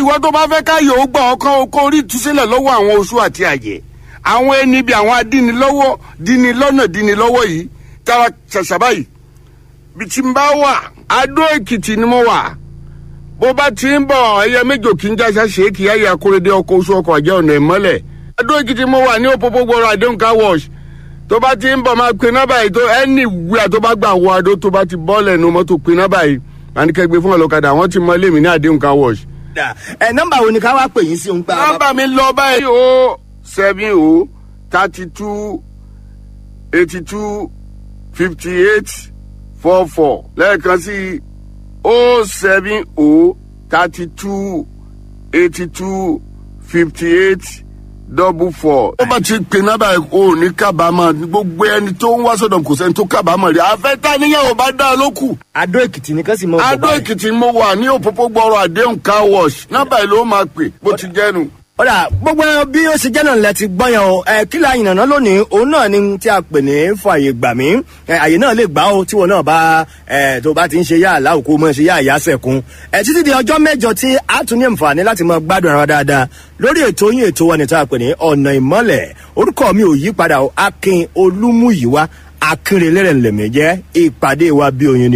ìwọ tó bá fẹ́ káyọ̀ ó gbà ọkàn kó rí ìtúsílẹ̀ lọ́wọ́ àwọn oṣù àti àjẹ́ àwọn ẹni bí àwọn adínilọ́wọ́ dínilọ́nà dínilọ́wọ́ yìí tara ṣàṣàbá yìí bí tí n bá wà adó èkìtì ni mo wà bó bá ti ń bọ̀ ẹyẹ méjò kí n jáṣá ṣèkì ayé akóredé ọkọ̀ oṣù ọkọ̀ àjẹ́ ọ̀nà ìmọ́lẹ̀ adó èkìtì mo wà ní òpópó gbọ́rọ̀ àdéhùn car wash tó bá ti ń bọ̀ máa pe nọ́bà yìí tó ẹni wíwá tó bá gbà wọ adó tó bá ti bọ́ọ̀lẹ̀ nu mọ́tò pe nọ́bà yìí àníkẹ́gbẹ́ fún ọlọ́kadà wọ́n ti mọ ilé mi ní àdéhùn car wash ẹ nọ́mbà wo ni ká wá pè yín sí òun gbà. nọ́mbà mi lọ báyìí o seven o thirty two eighty two fifty eight four four lẹ́ẹ̀kan sí o seven o thirty two eighty two fifty eight double four. ó bá ti pè nọ́mbà yìí o ní kábàámọ̀ gbogbo ẹni tó ń wá sọ̀dọ̀ kò sẹ́ni tó kábàámọ̀ rí afẹ́tà níyàwó bá dá a lókù. adó èkìtì ni kán sì mọ. adó èkìtì mo wà ní òpópó gbọ́rọ̀ àdéhùn car wash nọ́mbà yìí ló máa pè bó ti jẹ́nu. ọ̀rà gbogbo bí ó ṣe jẹ́ náà lẹ ti gbọ́yàn o ẹ kí la yìnbọn lónìí òun náà ni tí a pè ní fààyè gbà mí ẹ àyè náà lè gbà ó tí wọn náà bá ẹ tó bá ti ń ṣe yá àlá òkú mọ́ ṣe yá àyà sẹ̀kún ẹ títí di ọjọ́ mẹ́jọ tí a tún ní àǹfààní láti máa gbádùn ara wa dáadáa lórí ètò yín ètò wa ní tá a pè ní ọ̀nà ìmọ́lẹ̀ orúkọ mi ò yí padà o akin olúmúyìwá akínrelẹ́rẹ̀ ńlẹ̀mí jẹ́ ìpàdé wa bí oyin ni